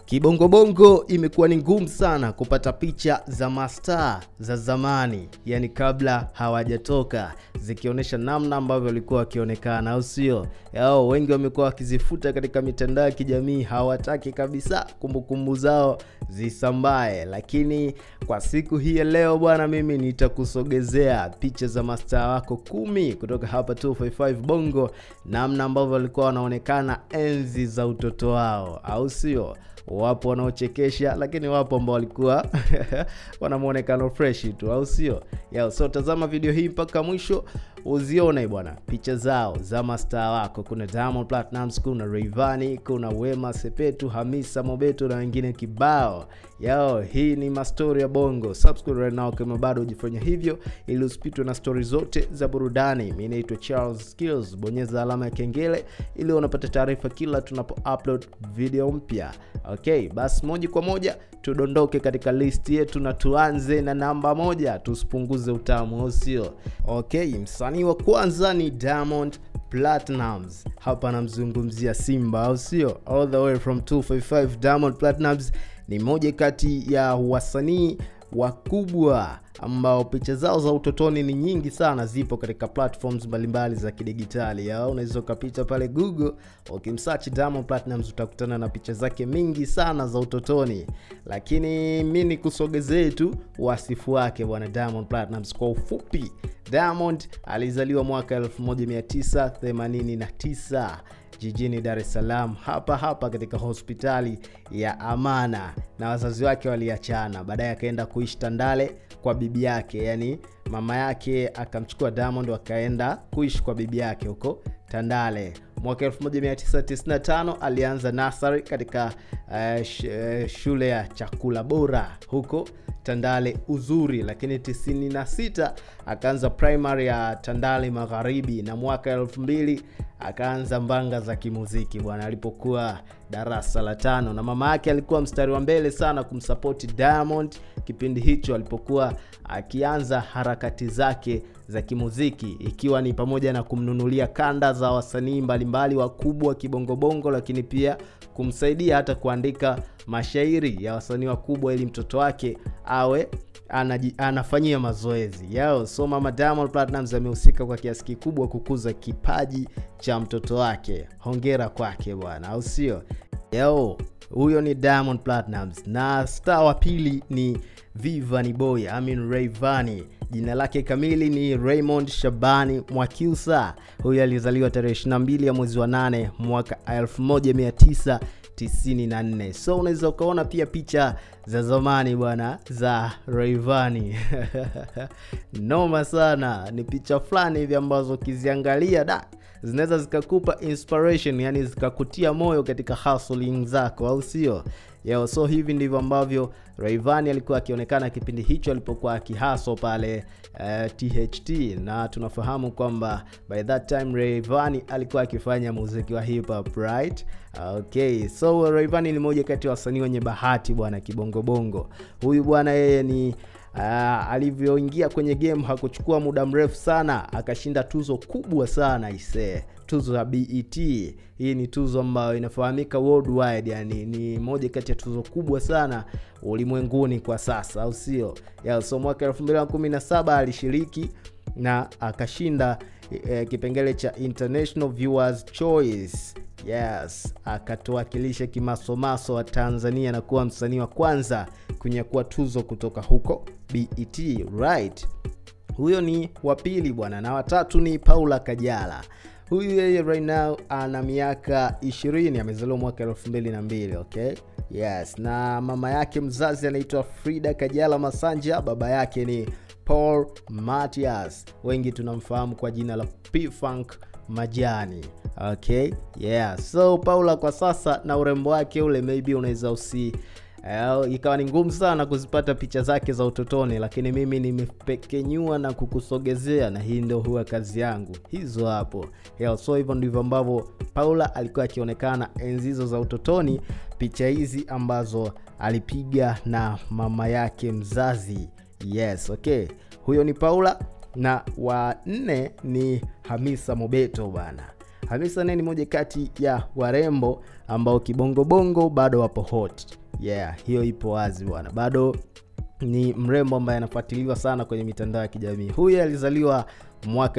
Kibongobongo imekuwa ni ngumu sana kupata picha za mastaa za zamani, yani kabla hawajatoka, zikionyesha namna ambavyo walikuwa wakionekana, au sio? Yao wengi wamekuwa wakizifuta katika mitandao ya kijamii, hawataki kabisa kumbukumbu zao zisambae. Lakini kwa siku hii ya leo bwana, mimi nitakusogezea picha za mastaa wako kumi kutoka hapa 255 Bongo, namna ambavyo walikuwa wanaonekana enzi za utoto wao, au sio? wapo wanaochekesha lakini wapo ambao walikuwa wana muonekano fresh tu au sio yao so tazama video hii mpaka mwisho uzione bwana picha zao za mastaa wako kuna Diamond Platnumz kuna Rayvanny kuna Wema Sepetu Hamisa Mobeto na wengine kibao yao hii ni mastori ya bongo subscribe right now kama bado hujafanya hivyo ili usipitwe na stori zote za burudani mi naitwa Charles Skills bonyeza alama ya kengele ili unapata taarifa kila tunapo upload video mpya okay basi moja kwa moja tudondoke katika list yetu na tuanze na namba moja tusipunguze utamu au sio okay msanii wa kwanza ni Diamond Platnumz hapa namzungumzia Simba au sio all the way from 255 Diamond Platnumz ni moja kati ya wasanii wakubwa ambao picha zao za utotoni ni nyingi sana zipo katika platforms mbalimbali za kidigitali au unaweza ukapita pale google ukimsearch Diamond Platnumz utakutana na picha zake mingi sana za utotoni lakini mi nikusogezee tu wasifu wake bwana Diamond Platnumz kwa ufupi Diamond alizaliwa mwaka 1989 jijini Dar es Salaam hapa hapa katika hospitali ya Amana na wazazi wake waliachana. Baadaye akaenda kuishi Tandale kwa bibi yake, yani mama yake akamchukua Diamond wakaenda kuishi kwa bibi yake huko Tandale. Mwaka 1995 alianza nasari katika uh, sh, uh, shule ya chakula bora huko Tandale Uzuri, lakini 96 akaanza primary ya Tandale Magharibi na mwaka 2000 akaanza mbanga za kimuziki bwana, alipokuwa darasa la tano, na mama yake alikuwa mstari wa mbele sana kumsapoti Diamond kipindi hicho alipokuwa akianza harakati zake za kimuziki, ikiwa ni pamoja na kumnunulia kanda za wasanii mbalimbali wakubwa kibongobongo, lakini pia kumsaidia hata kuandika mashairi ya wasanii wakubwa ili mtoto wake awe anaji, anafanyia mazoezi yao. So mama Diamond Platnumz amehusika kwa kiasi kikubwa kukuza kipaji cha mtoto wake. Hongera kwake bwana, au sio? Yao, huyo ni Diamond Platnumz na star wa pili ni Vivani Boy, I mean Rayvanny. Jina lake kamili ni Raymond Shabani Mwakyusa. Huyu alizaliwa tarehe 22 ya mwezi wa 8 mwaka 1900 94 so unaweza ukaona pia picha za zamani bwana za Rayvanny noma sana ni picha fulani hivi ambazo ukiziangalia da zinaweza zikakupa inspiration yani zikakutia moyo katika hustling zako au sio Yo, so hivi ndivyo ambavyo Rayvanny alikuwa akionekana kipindi hicho alipokuwa akihaso pale uh, THT na tunafahamu kwamba by that time Rayvanny alikuwa akifanya muziki wa hip hop right okay so Rayvanny ni moja kati ya wasanii wenye bahati bwana kibongobongo huyu bwana yeye ni Uh, alivyoingia kwenye game hakuchukua muda mrefu sana akashinda tuzo kubwa sana isee tuzo ya BET hii ni tuzo ambayo inafahamika worldwide yani ni moja kati ya tuzo kubwa sana ulimwenguni kwa sasa au sio yeah, so mwaka 2017 alishiriki na akashinda eh, kipengele cha international viewers choice yes akatuwakilisha kimasomaso wa tanzania na kuwa msanii wa kwanza kunyakua tuzo kutoka huko bet right huyo ni wa pili bwana na watatu ni paula kajala huyu yeye right now ana miaka 20 amezaliwa mwaka 2002 okay yes na mama yake mzazi anaitwa frida kajala masanja baba yake ni paul matias wengi tunamfahamu kwa jina la p-funk majani okay yeah so paula kwa sasa na urembo wake ule maybe unaweza usi Uh, ikawa ni ngumu sana kuzipata picha zake za utotoni lakini mimi nimepekenyua na kukusogezea na hii ndio huwa kazi yangu hizo hapo yeah, so hivyo ndivyo ambavyo paula alikuwa akionekana enzi hizo za utotoni picha hizi ambazo alipiga na mama yake mzazi yes okay huyo ni paula na wa nne ni hamisa mobeto bana Hamisa naye ni moja kati ya warembo ambao kibongobongo bado wapo hot. Yeah, hiyo ipo wazi bwana, bado ni mrembo ambaye anafuatiliwa sana kwenye mitandao ya kijamii. Huyu alizaliwa mwaka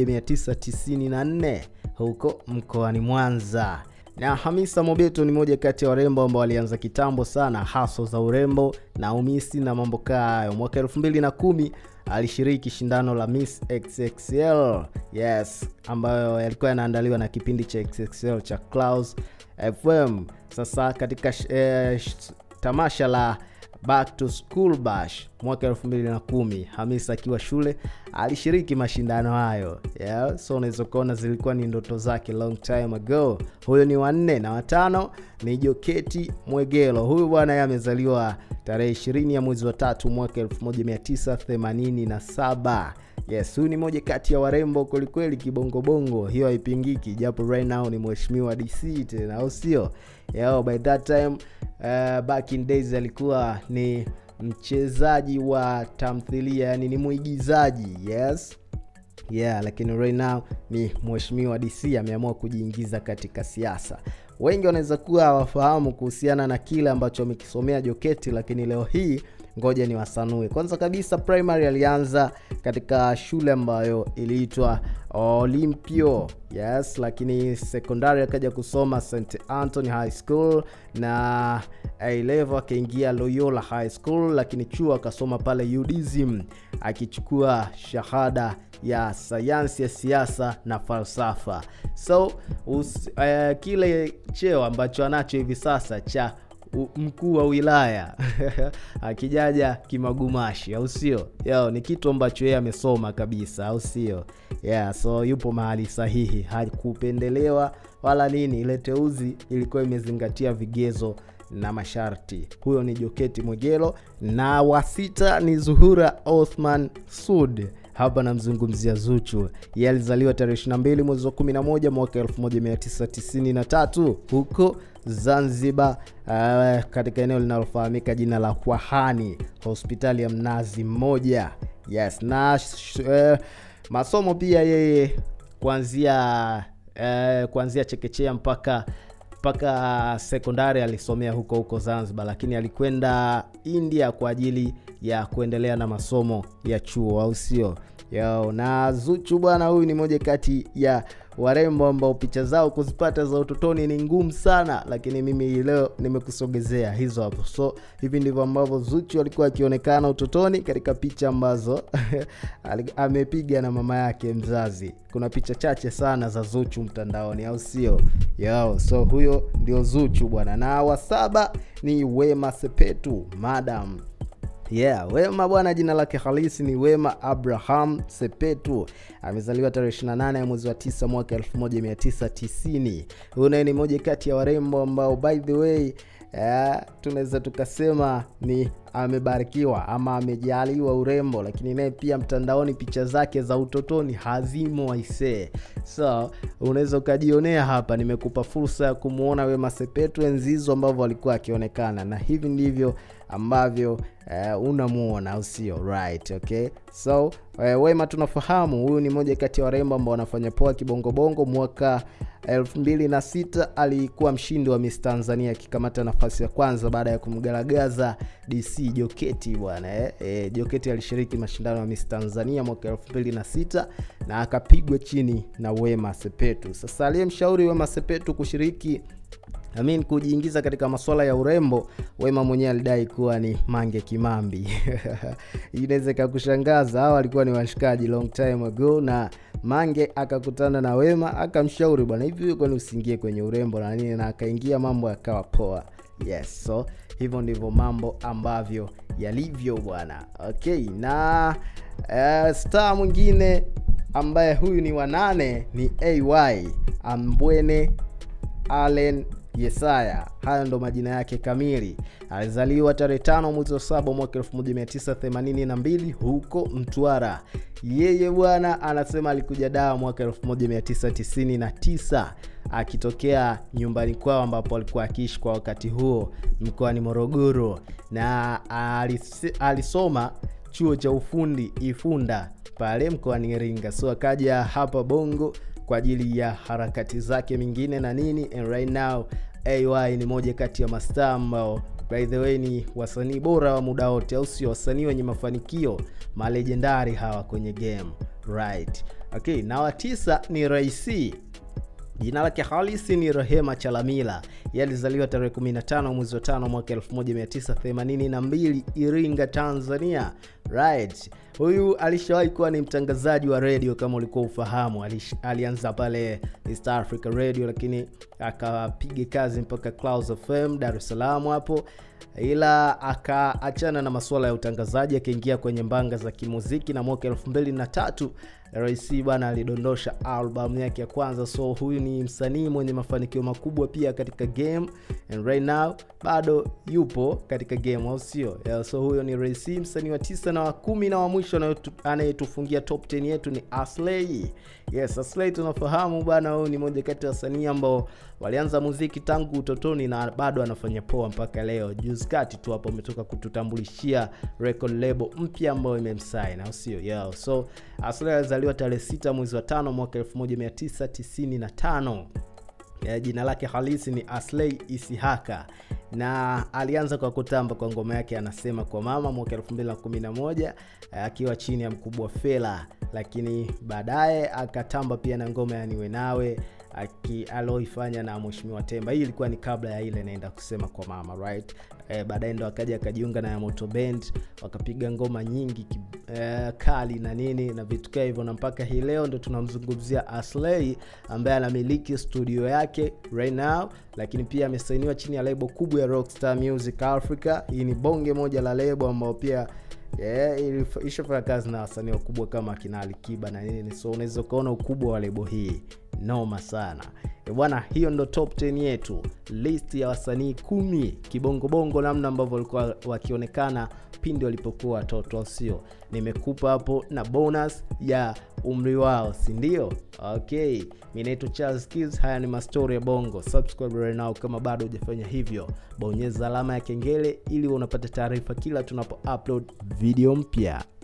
1994 huko mkoani Mwanza na Hamisa Mobeto ni moja kati ya warembo ambao walianza kitambo sana haso za urembo na umisi na mambo kaa hayo. Mwaka 2010 alishiriki shindano la Miss XXL yes, ambayo yalikuwa yanaandaliwa na kipindi cha XXL cha Clouds FM. Sasa katika eh, tamasha la Back to School Bash mwaka 2010 Hamisa akiwa shule alishiriki mashindano hayo yeah. So unaweza kuona zilikuwa ni ndoto zake long time ago. Huyo ni wanne na watano ni Joketi Mwegelo. Huyu bwana yeye amezaliwa tarehe 20 ya mwezi wa tatu mwaka 1987. Yes, huyu ni moja kati ya warembo kwelikweli, kibongobongo, hiyo haipingiki, japo right now ni mheshimiwa DC tena, au sio? Yeah, by that time uh, back in days alikuwa ni mchezaji wa tamthilia, yani ni mwigizaji yes yeah, lakini right now ni mheshimiwa DC ameamua kujiingiza katika siasa. Wengi wanaweza kuwa hawafahamu kuhusiana na kile ambacho amekisomea Joketi, lakini leo hii ngoja ni wasanue. Kwanza kabisa primary alianza katika shule ambayo iliitwa Olympio yes, lakini sekondari akaja kusoma St Anthony High School na A level akaingia Loyola High School, lakini chuo akasoma pale UDSM akichukua shahada ya sayansi ya siasa na falsafa. So us, uh, kile cheo ambacho anacho hivi sasa cha mkuu wa wilaya akijaja kimagumashi, au sio? Yo, ni kitu ambacho yeye amesoma kabisa, au sio? Yeah, so yupo mahali sahihi, hakupendelewa wala nini. Ile teuzi ilikuwa imezingatia vigezo na masharti. Huyo ni Joketi Mwegelo, na wa sita ni Zuhura Othman Sud. Hapa namzungumzia Zuchu. Yeye alizaliwa tarehe 22 mwezi wa 11 mwaka 1993 huko Zanzibar, uh, katika eneo linalofahamika jina la Kwahani, hospitali ya Mnazi Mmoja. Yes, na uh, masomo pia yeye kuanzia uh, kuanzia chekechea mpaka mpaka sekondari alisomea huko huko Zanzibar, lakini alikwenda India kwa ajili ya kuendelea na masomo ya chuo, au sio? Yo, na Zuchu bwana, huyu ni moja kati ya warembo ambao picha zao kuzipata za utotoni ni ngumu sana, lakini mimi leo nimekusogezea hizo hapo. So hivi ndivyo ambavyo Zuchu alikuwa akionekana utotoni katika picha ambazo amepiga na mama yake mzazi. Kuna picha chache sana za Zuchu mtandaoni, au sio? Yo, so huyo ndio Zuchu bwana, na wa saba ni Wema Sepetu madam Yeah, Wema bwana, jina lake halisi ni Wema Abraham Sepetu. Amezaliwa tarehe 28 ya mwezi wa 9 mwaka 1990. Huyu naye ni moja kati ya warembo ambao by the way Yeah, tunaweza tukasema ni amebarikiwa ama amejaliwa urembo, lakini naye pia mtandaoni picha zake za utotoni hazimo aisee. So unaweza ukajionea hapa, nimekupa fursa ya kumwona Wema Sepetu enzi hizo ambavyo alikuwa akionekana, na hivi ndivyo ambavyo uh, unamuona au sio? Right, okay. So uh, Wema tunafahamu huyu ni moja kati ya warembo ambao wanafanya poa kibongobongo. Mwaka 2006 alikuwa mshindi wa Miss Tanzania akikamata nafasi ya kwanza baada ya kumgaragaza DC Joketi bwana eh. E, Joketi alishiriki mashindano ya Miss Tanzania mwaka 2006 na akapigwa chini na Wema Sepetu. Sasa aliyemshauri Wema Sepetu kushiriki I mean, kujiingiza katika masuala ya urembo, Wema mwenyewe alidai kuwa ni Mange Kimambi. Inaweza ikakushangaza, hao walikuwa ni washikaji long time ago, na Mange akakutana na Wema akamshauri, bwana, hivi kwani usiingie kwenye urembo na nini, na akaingia, mambo yakawa poa. Yes, so hivyo ndivyo mambo ambavyo yalivyo bwana. Okay, na uh, star mwingine ambaye huyu ni wanane ni AY Ambwene Allen Yesaya. Hayo ndo majina yake kamili. Alizaliwa tarehe tano mwezi wa saba mwaka 1982 huko Mtwara. Yeye bwana anasema alikuja Dar mwaka 1999 akitokea nyumbani kwao ambapo alikuwa akiishi kwa wakati huo mkoani Morogoro, na alis, alisoma chuo cha ufundi Ifunda pale mkoani Iringa. So akaja hapa Bongo kwa ajili ya harakati zake mingine na nini and right now ay ni moja kati ya mastaa ambao by the way ni wasanii bora wa muda wote au sio wasanii wenye mafanikio malejendari hawa kwenye game right okay na wa tisa ni raisi jina lake halisi ni rehema chalamila ye alizaliwa tarehe 15 mwezi wa tano mwaka 1982 iringa tanzania right huyu alishawahi kuwa ni mtangazaji wa redio kama ulikuwa ufahamu Alish, alianza pale east africa radio lakini akapiga kazi mpaka clouds fm dar es salaam hapo ila akaachana na masuala ya utangazaji akaingia kwenye mbanga za kimuziki na mwaka 23 rais bwana alidondosha albamu yake ya kwanza so huyu ni msanii mwenye mafanikio makubwa pia katika game and right now bado yupo katika game au sio yeah, so huyo ni rais msanii wa tisa na wa kumi na wa mwisho anayetufungia top 10 yetu ni aslei yes aslei tunafahamu bwana huyu ni moja kati ya wasanii ambao walianza muziki tangu utotoni na bado anafanya poa mpaka leo juzi kati tu hapo umetoka kututambulishia record label mpya ambayo imemsain au sio yeah. so aslei alizaliwa tarehe 6 mwezi wa tano mwaka 1995 ya jina lake halisi ni aslei isihaka na alianza kwa kutamba kwa ngoma yake anasema kwa mama mwaka 211 akiwa chini ya mkubwa fela lakini baadaye akatamba pia na ngoma ya niwe nawe aloifanya na mheshimiwa temba hii ilikuwa ni kabla ya ile naenda kusema kwa mama right e, baadaye ndo akaja akajiunga na yamoto band wakapiga ngoma nyingi e, kali na nini na vitu kaa hivyo na mpaka hii leo ndo tunamzungumzia aslei ambaye anamiliki studio yake right now lakini pia amesainiwa chini ya lebo kubwa ya rockstar music africa hii ni bonge moja la lebo ambao pia yeah, ishafanya kazi na wasanii wakubwa kama akina alikiba na nini so unaweza ukaona ukubwa wa lebo hii noma sana bwana hiyo ndo top 10 yetu list ya wasanii kumi kibongobongo namna ambavyo walikuwa wakionekana pindi walipokuwa watoto au sio nimekupa hapo na bonus ya umri wao sindio okay mi naitwa charles Kids. haya ni mastori ya bongo subscribe right now kama bado hujafanya hivyo bonyeza alama ya kengele ili unapata taarifa kila tunapo upload video mpya